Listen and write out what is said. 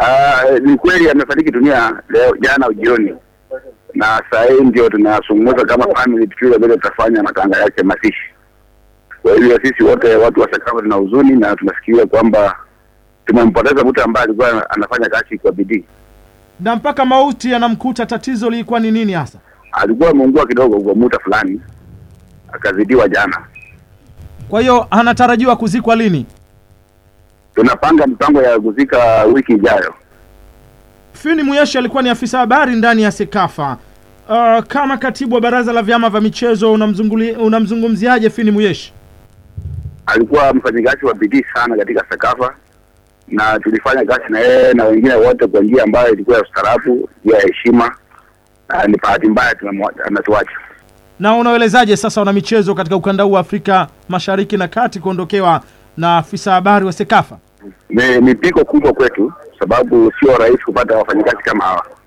Uh, ni kweli amefariki dunia leo jana jioni, na saa hii ndio tunazungumza kama family tukiwa vile tutafanya matanga yake mazishi. Kwa hiyo sisi wote watu wa Sakafa tuna huzuni na tunafikiria kwamba tumempoteza mtu ambaye alikuwa anafanya kazi kwa bidii. Na mpaka mauti yanamkuta, tatizo lilikuwa ni nini hasa? Alikuwa ameungua kidogo kwa muda fulani, akazidiwa jana. Kwa hiyo anatarajiwa kuzikwa lini? Tunapanga mpango ya kuzika wiki ijayo. Fini Muyeshi alikuwa ni afisa habari ndani ya Sekafa. Uh, kama katibu wa baraza la vyama vya michezo unamzunguli- unamzungumziaje Fini Muyeshi? Alikuwa mfanyikazi wa bidii sana katika Sakafa na tulifanya kazi na yeye na wengine wote kwa njia ambayo ilikuwa ya ustaarabu, njia ya heshima. Na ni bahati mbaya tunamwa- anatuacha. Na unaelezaje sasa wana michezo katika ukanda huu wa Afrika Mashariki na Kati kuondokewa na afisa habari wa Sekafa? Ni, ni pigo kubwa kwetu, sababu sio rahisi kupata wafanyikazi kama hawa.